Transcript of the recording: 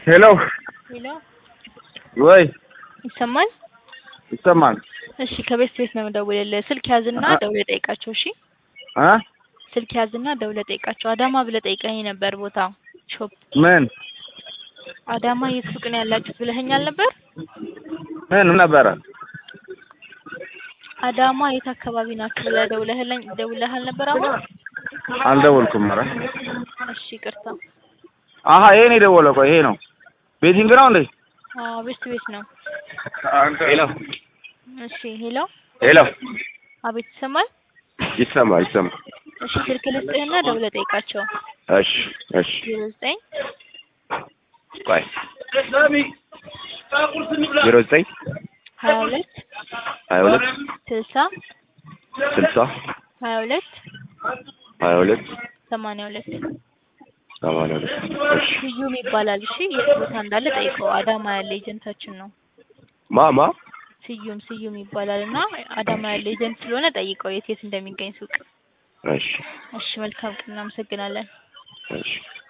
ሄሎ ሄሎ ወይ ይሰማል? ይሰማል እሺ ከቤት ቤት ነው የምደውልልህ። ስልክ ያዝና አ- ደውለህ ጠይቃቸው። እሺ እ ስልክ ያዝና ደውለህ ጠይቃቸው። አዳማ ብለህ ጠይቀኸኝ ነበር ቦታ ሾፕ ምን አዳማ የት ሱቅ ነው ያላችሁት ብለኸኛል ነበር። ምን ነበረ? አዳማ የት አካባቢ ናችሁ ብለህ ደውለህልኝ ደውለሃል ነበር አሁን? አልደወልኩም። ኧረ እሺ ይቅርታ። አሀ ይሄ ነው የደወለው። ቆይ ይሄ ነው ቤቲንግ ነው እንዴ? አዎ ቤት ቤት ነው። ሄሎ እሺ ሄሎ ሄሎ አቤት ይሰማል? ይሰማ ይሰማ። እሺ ስልክ ልስጥህና ደውለህ ጠይቃቸው። እሺ እሺ ዜሮ ዘጠኝ ቆይ ዜሮ ዘጠኝ ሀያ ሁለት ሀያ ሁለት ስልሳ ስልሳ ሀያ ሁለት ሀያ ሁለት ሰማንያ ሁለት ሰማንያ ሁለት እሺ ስዩም ይባላል። እሺ የት ቦታ እንዳለ ጠይቀው። አዳማ ያለ ኤጀንታችን ነው። ማ ማ ስዩም ስዩም ይባላል እና አዳማ ያለ ኤጀንት ስለሆነ ጠይቀው የት የት እንደሚገኝ ሱቅ። እሺ እሺ መልካም ቀን፣ እናመሰግናለን። እሺ